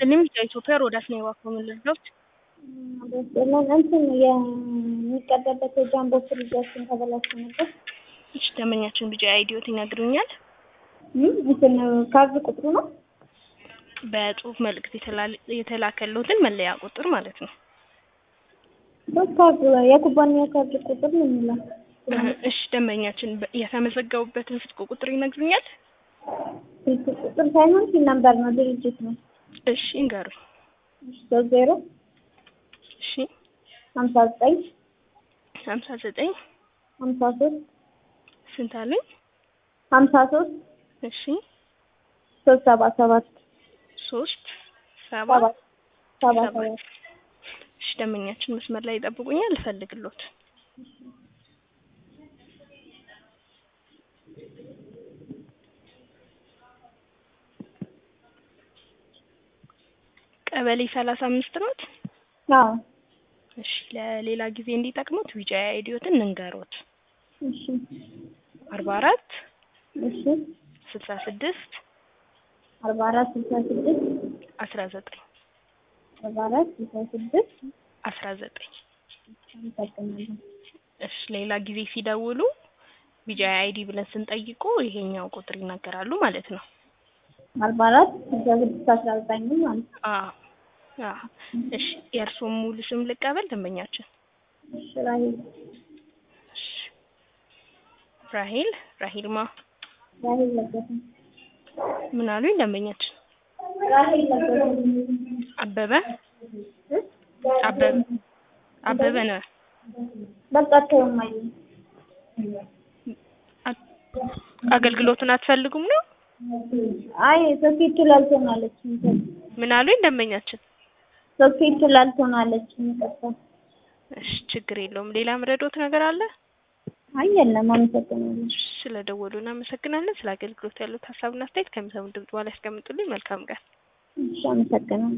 ይስጥልኝ ከኢትዮጵያ ሮዳስ ነው የባኮ ልርዶት እንትን የሚቀዳበት የጃምቦ ፍሪጃችን ተበላሽቶ ነበር። እሺ ደንበኛችን ቢጫ አይዲዮት ይነግሩኛል። እንትን ካርድ ቁጥሩ ነው በጽሁፍ መልእክት የተላከልዎትን መለያ ቁጥር ማለት ነው። ካርድ የኩባንያ ካርድ ቁጥር ነው የሚለው። እሺ ደንበኛችን የተመዘገቡበትን ስልክ ቁጥር ይነግሩኛል። ስልክ ቁጥር ሳይሆን ሲል ነምበር ነው፣ ድርጅት ነው። እሺ እንገሩኝ። ሶስት ዜሮ እሺ ሀምሳ ዘጠኝ ሀምሳ ዘጠኝ ሀምሳ ሶስት ስንት አሉኝ? ሀምሳ ሶስት እሺ ሶስት ሰባ ሰባት ሶስት ሰባ ሰባት ሰባ ሰባት ሰባት እሺ ደንበኛችን መስመር ላይ ይጠብቁኛል፣ እፈልግሎት ቀበሌ ሰላሳ አምስት ኖት። አዎ እሺ ለሌላ ጊዜ እንዲጠቅሙት ቢጫ አይዲዮትን እንንገሮት እሺ አርባ አራት እሺ ስልሳ ስድስት አርባ አራት ስልሳ ስድስት አስራ ዘጠኝ አርባ አራት ስልሳ ስድስት አስራ ዘጠኝ አመሰግናለሁ። እሺ ሌላ ጊዜ ሲደውሉ ቢጫ አይዲ ብለን ስንጠይቁ ይሄኛው ቁጥር ይናገራሉ ማለት ነው። አርባ አራት ስልሳ ስድስት አስራ ዘጠኝ ማለት ነው። አዎ አዎ። እሺ የእርስዎም ሙሉ ስም ልቀበል ደንበኛችን? እሺ ራሄል እሺ ራሄል ራሄልማ ራሄል ለገሰ ምን አሉኝ ደንበኛችን? ራሄል ለገሰ አበበ አበበ አበበ ነው። በቃ ተይው ማየ አገልግሎቱን አትፈልጉም ነው? አይ ሶኬቱ ላልቶን አለች ምን አሉኝ ደንበኛችን? ሶኬቱ ላልቶን አለች ይቅርታ። እሺ ችግር የለውም። ሌላ ምረዶት ነገር አለ? አይ የለም አመሰግናለሁ። ስለ ደወሉ እናመሰግናለን። ስለ አገልግሎት ያሉት ሀሳብና አስተያየት ከሚሰሙ ድምጽ በኋላ ያስቀምጡልኝ። መልካም ቀን። እሺ አመሰግናለሁ።